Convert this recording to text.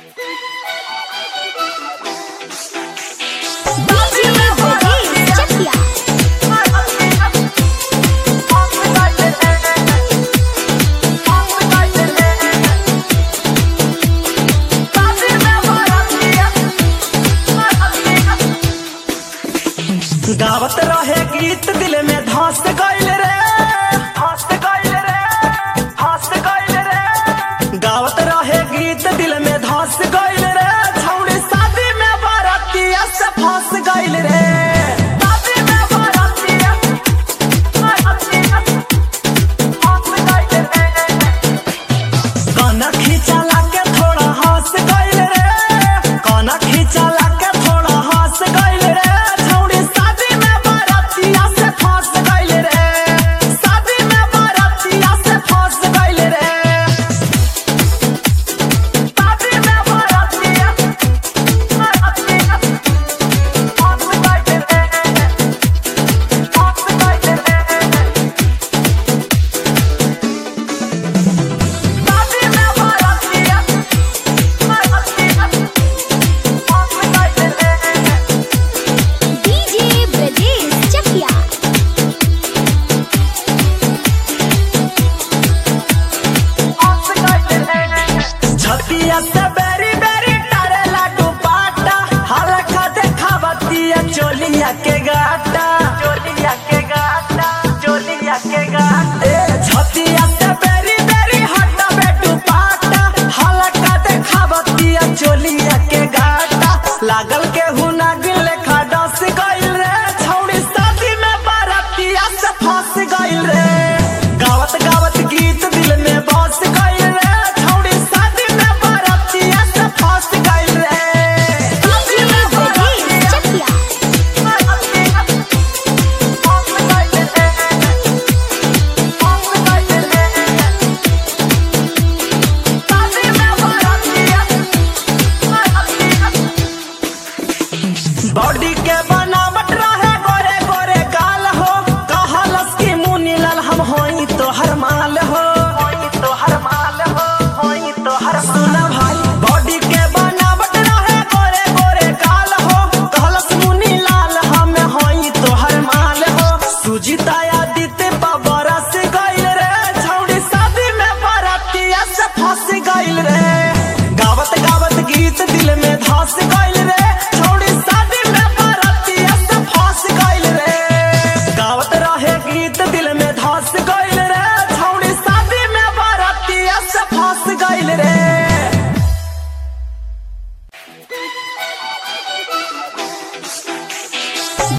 गावत रहे गीत दिल में धस गइल रे धस गइल रे धस गइल रे गावत रहे गीत दिल में धस गइल रे छौड़ी शादी में बरतिया से फंस गइल रे शादी में बरतिया बरतिया फंस गइल रे काना खींचला के थोड़ा हंस गइल रे काना खींचला के थोड़ा हंस गइल रे छौड़ी शादी में बरतिया से फंस गइल रे शादी में बरतिया से फंस गइल रे शादी में बरतिया बरतिया फंस गइल रे फंस गइल रे शादी में बरतिया बरतिया फंस गइल रे डीजे ब्रजेश चकिया छतिया से बेरी बेरी तारे लाडू पाटा हल्का देखावतिया चोलिया के गा